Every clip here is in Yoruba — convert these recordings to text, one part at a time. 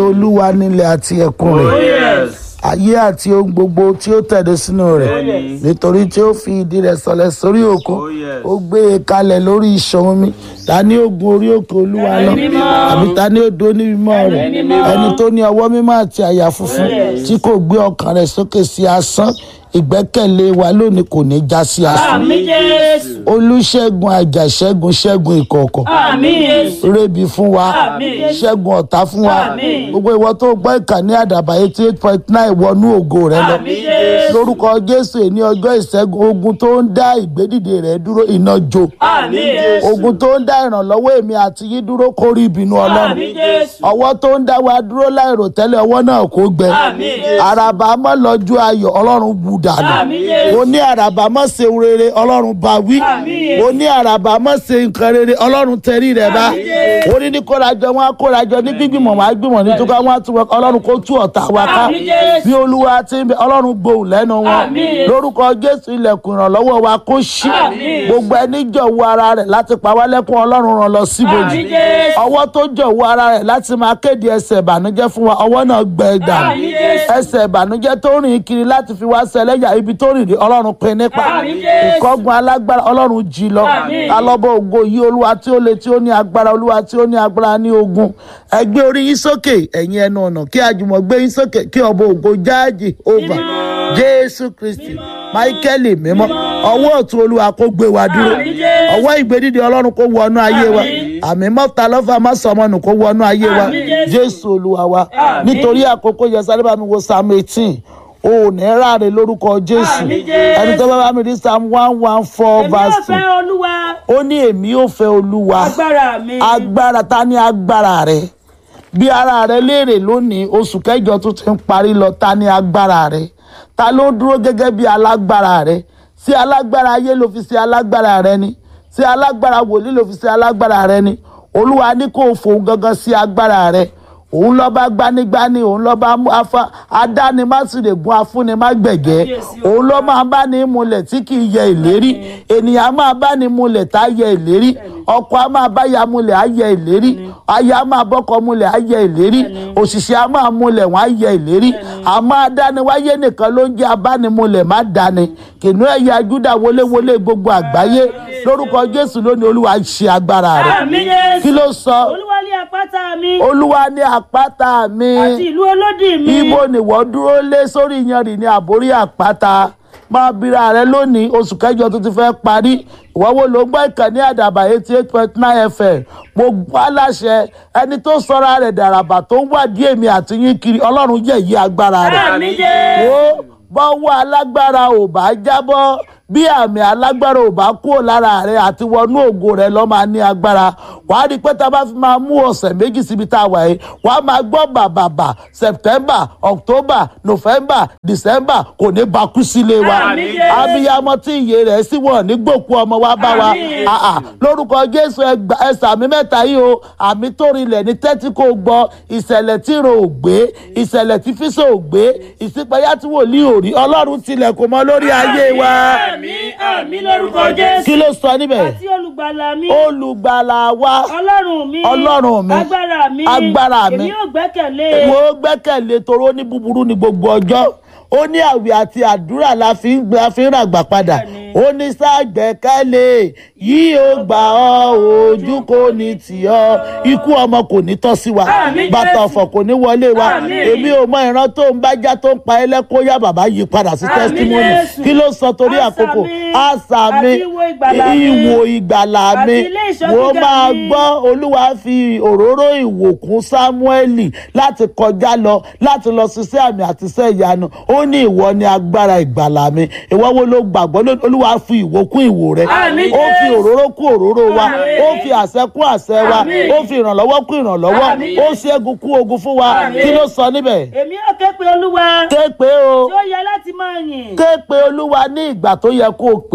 olúwa nílẹ̀ àti ẹ̀kún Oh rẹ̀ yes. ayé àti ohun gbogbo tí ó tẹ̀dó sínú rẹ̀ Bẹ́ẹ̀ni. nítorí tí ó fi ìdí rẹ̀ sọlẹ̀ sórí òkun Oh yes. ó gbé e kalẹ̀ lórí ìṣàn omi ta ni ó gun orí òkè olúwa lọ àbí ta ni ó dó ní mímọ́ rẹ̀ ẹni tó ní ọwọ́ mímọ́ àti àyà funfun tí kò gbé ọkàn rẹ̀ sókè sí asán ìgbẹ́kẹ̀lé wa lónìí kò ní já sí asán Àmín Jésù. olùṣègùn àjàṣẹ́gun ṣẹ́gun ìkọ̀kọ̀ Àmín Jésù. rébi fún wa Àmín. ṣẹ́gun ọ̀tá fún wa Àmín. gbogbo ìwọ tó gbọ́ ìkànnì àdàbà eighty eight point nine wọnú ògo rẹ lọ Àmín Jésù. lórúkọ jésù èní ọjọ́ ìṣẹ́gun ogun tó ń dá ìgbédìde rẹ dúró iná jó Àmín Jésù. ogun tó ń dá ìrànlọ́wọ́ èmi àti yín dúró kó rí ìbínú ọlọ́run Àmín Jésù. ọwọ́ tó ń dá wa dúró láìrò tẹ́lẹ̀ ọwọ́ náà kó gbẹ Àmín Jésù. àràbà mọ́ lọ́jọ́ ayọ̀ ọlọ́run bù dànù Àmín Jésù. mo ní àràbà mọ́ ṣe rere ọlọ́run bá wí Àmín. mo ní àràbà mọ́ ṣe nǹkan rere ọlọ́run tẹrí rẹ̀ bá Àmín Jésù. ó ní ní kórajọ wọn á kórajọ ní gbígbìmọ̀ wọn á gbìmọ̀ ní túká wọn á tún wọn ọlọ́run kó tú ọ̀tá wa ká Àmín Jésù. bí olúwa ti ń bẹ ọlọ́run gbóhùn lẹ́nu wọn Àmín. lórúkọ jésù ilẹ̀kùn ìrànlọ́wọ́ wa kó ṣí Àmín. gbogbo ẹni jọ̀wọ́ ara rẹ̀ láti pa wá lẹ́kún ọlọ́run ràn lọ síbòjì Àmín Jésù. ọwọ́ tó jọ̀wọ́ ara rẹ̀ láti máa kéde ẹsẹ̀ ìbànújẹ́ fún wa ọwọ́ náà gbẹ dànù Àmín Jésù. ẹsẹ̀ ìbànújẹ́ tó rìn kiri láti fi wá sẹlẹ́yà ibi tó rìn rí ọlọ́run pin nípa Àmín Jésù. ìkọ́gun alágbára ọlọ́run jí lọ Àmín. alọ́bọ̀ ògo yìí olúwa tí ó le tí ó ní agbára olúwa tí ó ní agbára ní ogun ẹ gbé orí yín sókè ẹ̀yin ẹnu ọ̀nà kí àjùmọ̀ gbé yín sókè kí ọba ògo jáàjì over jésù kristi máíkẹ́lì mímọ́ ọwọ́ ọ̀tún olúwa kó gbé wa dúró Àmín Jésù. ọwọ́ ìgbédìde ọlọ́run kó wọnú ayé wa Àmín. àmì mọ́ta lọ́fà má sọmọnù kó wọnú ayé wa Àmín Jésù. jésù olúwa wa Àmín. nítorí àkókò yẹn sáré bá mi wo psalm eighteen o ò ní ráre lórúkọ jésù Àmín Jésù. ẹni tó bá bá mi rí psalm one one four Èmi ò verse two fẹ́ Olúwa. ó ní èmi ò fẹ́ olúwa Agbára mi. agbára ta ni agbára rẹ bí ara rẹ léèrè lónìí oṣù kẹjọ tó ti ń parí lọ ta ni agbára rẹ ta ló dúró gẹ́gẹ́ bí alágbára rẹ sí alágbára ayé ló fi ṣe alágbára rẹ ni sí alágbára wòlíì ló fi ṣe alágbára rẹ ni olúwa ní kó o fòun gangan sí agbára rẹ òun lọ́ba gbanigbani òun lọ́ba mú afa adánimásìrègùn afúnimágbẹ̀gẹ́ òun ló máa bá ní múlẹ̀ tí kì í yẹ ìlérí ènìyàn máa bá ní múlẹ̀ tá a yẹ ìlérí ọkọ a máa bá ya múlẹ̀ á yẹ ìlérí aya a máa bọ́kọ múlẹ̀ á yẹ ìlérí òṣìṣẹ́ a máa múlẹ̀ wọ́n á yẹ ìlérí àmọ́ adániwáyé nìkan ló ń jẹ́ abánimúlẹ̀ má dání kìnìún ẹ̀yà júdà wọléwọlé gbogbo àgbáyé lórúkọ jésù lónìí olúwa ṣe agbára rẹ̀ Àmín Jésù. kí ló sọ Olúwa ní àpáta mi. olúwa ní àpáta mi Àti ìlú olódì mi. ibo nìwọ dúró lé sórí iyanrìn ní àbórí àpáta máa bira rẹ lónìí oṣù kẹjọ tó ti fẹ́ parí ìwọ wo ló ń gbọ́ ìkànnì àdàbà eighty eight point nine fm mo gbọ́ aláṣẹ ẹni tó sọra rẹ̀ dàràbà tó ń wádìí èmi àti yín kiri ọlọ́run yẹ̀ yí agbára rẹ̀ Àmín Jésù. wo bọ́wọ́ alágbára ò bá jábọ́ bí àmì alágbára ò bá kúrò lára rẹ àti wọnú ògo rẹ lọ́ máa ní agbára wàá rí i pé tá a bá fi máa mú ọ̀sẹ̀ méjì síbi tá a wà yìí wàá máa gbọ́ bàbàbà september october november december kò ní bakú sílé wa Àmín Jésù. abiyamọ tí iye rẹ̀ sì wọ̀ ní gbòkú ọmọ wa bá wa Àmín. Ah, ah. lórúkọ jésù ẹgbà ẹsẹ àmì mẹ́ta yìí o àmì tó rinlẹ̀ ní tẹ́tí kò gbọ́ ìṣẹ̀lẹ̀ tí ro ò gbé ìṣẹ̀lẹ̀ tí fíṣọ̀ ò gbé ìṣípayá tí wòlíì ò rí ọlọ́run tilẹ̀ kò mọ lórí ayé wa Àmín àmín lórúkọ Jésù. kí ló sọ níbẹ̀ Àti olùgbàlà mi. olùgbàlà wa Ọlọ́run mi. Ọlọ́run mi. Agbára mi. Agbára mi. Èmi yóò gbẹ́kẹ̀lé. wo gbẹ́kẹ̀lé toró ní búburú ní gbogbo ọjọ́ ó ní àwẹ̀ àti àdúrà la fi ń gbé la fi ń ràgbà padà ó ní ságbẹ́kẹ̀lé yìí ó gbà ọ́ ojú kò ní tì ọ́ ikú ọmọ kò ní tọ́ sí wa Àmín, bàtà Jésù. ọ̀fọ̀ kò ní wọlé wa Àmín. èmi ò mọ ìran tó ń bájá tó ń pa ẹlẹ́kọ́ yá bàbá yí padà sí Àmín, testimony Jésù. kí ló sọ torí Àṣà àkókò mi, àṣà mi àti ìwo ìgbàlà mi, ìwò ìgbàlà mi àti ilé ìṣọ́ wọ́n gíga máa mi. gbọ́ olúwa fi òróró ìwòkun sámúẹ́lì láti kọjá lọ láti lọ ṣiṣẹ́ àmì àti iṣẹ́ ìyanu ó ní ìwọ ni agbára ìgbàlà mi ìwọ wo ló gbàgbọ́ lónìí? olúwa fi ìwò kún ìwò rẹ Àmín, ó fi Jésù. òróró kún òróró wa Àmín. ó fi àṣẹ kún àṣẹ wa Àmín. ó fi ìrànlọ́wọ́ kún ìrànlọ́wọ́ Àmín. ó ṣẹ́gun kún ogun fún wa Àmín. kí ló sọ níbẹ̀ Èmi yóò ké pe Olúwa. ké pé o Tí ó yẹ láti máa yìn. ké pe olúwa ní ìgbà tó yẹ kó o pè é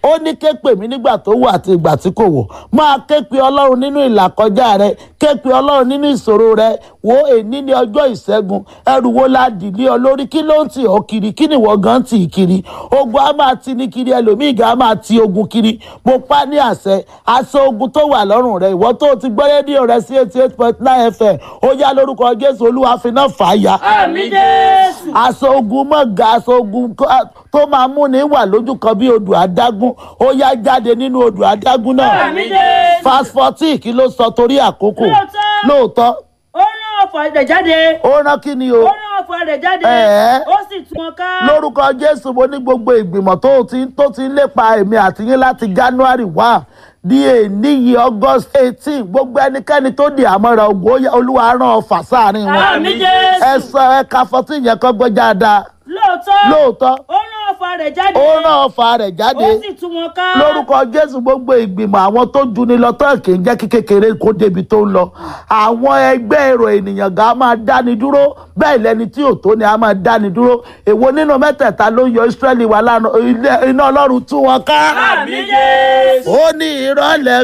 ó ní ké pè mí nígbà tó wù àti ìgbà tí kò wò máa ké pe ọlọ́run nínú ìlàkọjá rẹ ké pe ọlọ́run nínú ìṣòro rẹ wo èní ní ọjọ́ ìṣẹ́gun ẹrù wo la dìlé ọ lórí kí ló ń tì ọ́ kiri kí ni ìwọ gan tì í kiri ogun á máa ti ní kiri ẹlòmíì gan á máa ti ogun kiri mo pa ní àṣẹ aṣọ ogun tó wà lọ́rùn rẹ ìwọ tó ti gbọ́ rédíò rẹ sí eighty eight point nine fm ó yá lórúkọ jésù olúwa fi náà fà á ya àmì jésù aṣọ ogun mọ̀gà aṣọ ogun kó- tó máa mú ní wà lójú kan bí odò adágún ó yá jáde nínú odò adágún náà àmì jésù fast fourteen kí ló sọ torí àkókò Lóòótọ́. lóòótọ́ ó rán ọ̀fọ̀ rẹ̀ jáde ó rán kí ni o ó rán ọ̀fọ̀ rẹ̀ jáde Ẹ̀ẹ́. ó sì tú wọn ká lórúkọ jésù mo ní gbogbo ìgbìmọ̀ tó ti tó ti ń lépa èmi àti yín láti january one di èní yìí august eighteen gbogbo ẹnikẹ́ni tó di àmọ́ra ogun ó yá- olúwa rán ọfà sáàrin wọn àmì jésù ẹ sọ ẹka fourteen yẹn kọ́ gbọ́ dáadáa lóòótọ́ lóòótọ́ ó rán ọ̀fọ̀ rẹ̀ jáde ó rán ọfà rẹ̀ jáde ó sì tú wọn ká lórúkọ jésù gbogbo ìgbìmọ̀ àwọn tó ju ni lọ tán kì í jẹ́ kí kékeré kó débi tó ń lọ àwọn ẹgbẹ́ èrò ènìyàn gan á máa dáni dúró bẹ́ẹ̀ lẹni tí ò tó ni á máa dáni dúró èwo nínú mẹ́tẹ̀ẹ̀ta ló yọ ìsírẹ́lì wà lánàá ilé- iná ọlọ́run tú wọn ká àmì jésù. ó ní ìrọ̀lẹ́